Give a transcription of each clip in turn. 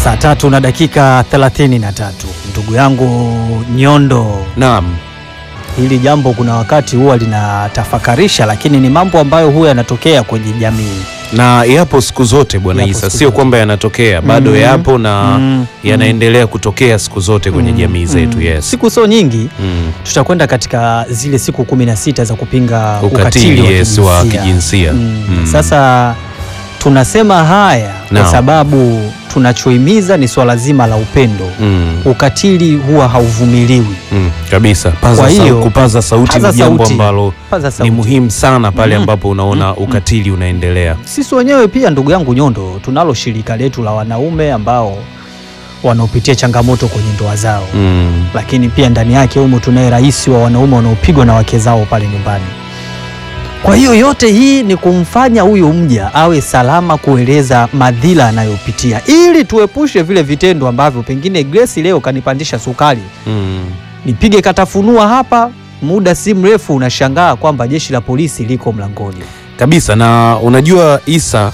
Saa tatu na dakika 33, ndugu yangu Nyondo, Naam. hili jambo kuna wakati huwa linatafakarisha, lakini ni mambo ambayo huwa yanatokea kwenye jamii. Na yapo siku zote Bwana Yapo Isa, siku sio zote. kwamba yanatokea bado, Mm. yapo na Mm. yanaendelea kutokea siku zote kwenye Mm. jamii zetu. Mm. Yes. Siku sio nyingi, Mm. tutakwenda katika zile siku 16 za kupinga ukatili, Ukatili wa yes, wa kijinsia. kijinsia. Mm. Mm. Sasa tunasema haya kwa Naam. sababu tunachohimiza ni swala zima la upendo. Mm. Ukatili huwa hauvumiliwi. Mm. Kabisa. Paza Kwa sau- hiyo, kupaza sauti paza ni jambo sauti. ambalo Paza ni sauti. muhimu sana pale Mm. ambapo unaona Mm. ukatili unaendelea. Sisi wenyewe pia ndugu yangu Nyondo, tunalo shirika letu la wanaume ambao wanaopitia changamoto kwenye ndoa zao Mm. lakini pia ndani yake humo tunaye rais wa wanaume wanaopigwa na wake zao pale nyumbani. Kwa hiyo yote hii ni kumfanya huyu mja awe salama kueleza madhila anayopitia ili tuepushe vile vitendo ambavyo pengine Grace leo kanipandisha sukari, Mm. nipige katafunua hapa, muda si mrefu unashangaa kwamba jeshi la polisi liko mlangoni. Kabisa. Na unajua Isa,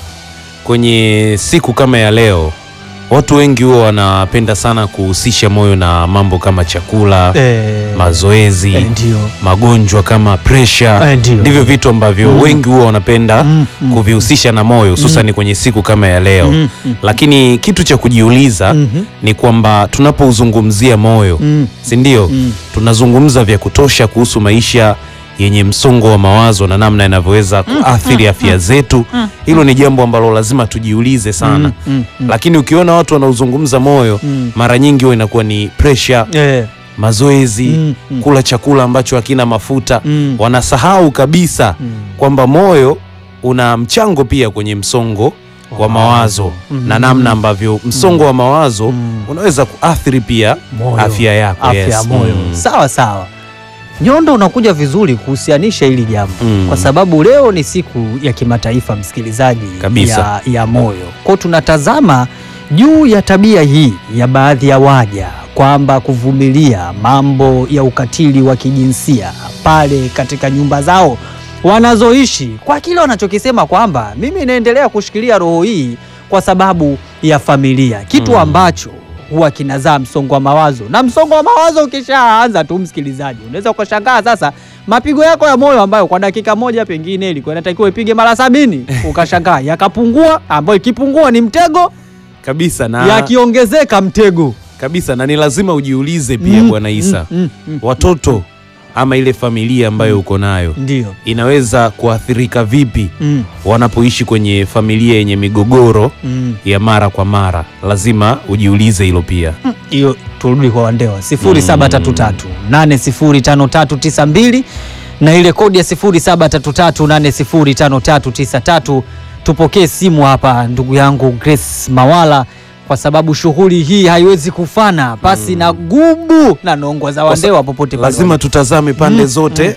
kwenye siku kama ya leo watu wengi huwa wanapenda sana kuhusisha moyo na mambo kama chakula, Eh, mazoezi, eh, ndio magonjwa kama presha. Eh, ndio. Ndivyo vitu ambavyo Mm. wengi huwa wanapenda Mm, mm. kuvihusisha na moyo hususani kwenye siku kama ya leo. Mm, mm. Lakini kitu cha kujiuliza Mhm. ni kwamba tunapouzungumzia moyo, Mm, si ndio? mm. Tunazungumza vya kutosha kuhusu maisha yenye msongo wa mawazo na namna yanavyoweza kuathiri afya zetu. Hilo ni jambo ambalo lazima tujiulize sana. Mm, mm, mm. Lakini ukiona watu wanaozungumza moyo, Mm. mara nyingi huwa inakuwa ni presha, Eh, mazoezi, mm, mm. kula chakula ambacho hakina mafuta. Mm. Wanasahau kabisa Mm. kwamba moyo una mchango pia kwenye msongo wa mawazo Mhm. na namna ambavyo msongo wa mawazo Mm. unaweza kuathiri pia Moyo. afya yako. afya yes. ya moyo. Mm. Sawa sawa, Nyondo, unakuja vizuri kuhusianisha hili jambo Mm. kwa sababu leo ni siku ya kimataifa msikilizaji, Kabisa. ya, ya moyo. Kwa tunatazama juu ya tabia hii ya baadhi ya waja kwamba kuvumilia mambo ya ukatili wa kijinsia pale katika nyumba zao wanazoishi kwa kile wanachokisema kwamba mimi naendelea kushikilia roho hii kwa sababu ya familia, kitu Mm. ambacho huwa kinazaa msongo wa mawazo, na msongo wa mawazo ukishaanza tu, msikilizaji, unaweza ukashangaa sasa mapigo yako ya moyo ambayo kwa dakika moja pengine ilikuwa inatakiwa ipige mara sabini ukashangaa yakapungua, ambayo ikipungua ni mtego, Kabisa na, yakiongezeka mtego. kabisa na ni lazima ujiulize pia Mm, Bwana Isa, mm, mm, mm. watoto ama ile familia ambayo uko nayo Ndio. inaweza kuathirika vipi Mm, wanapoishi kwenye familia yenye migogoro mm. ya mara kwa mara. Lazima ujiulize hilo pia. hiyo turudi kwa Wandewa 0733 805392 na ile kodi ya 0733 805393. Tupokee simu hapa, ndugu yangu Grace Mawala, kwa sababu shughuli hii haiwezi kufana pasi na gubu na nongwa za Wandewa popote pale Lazima tutazame pande zote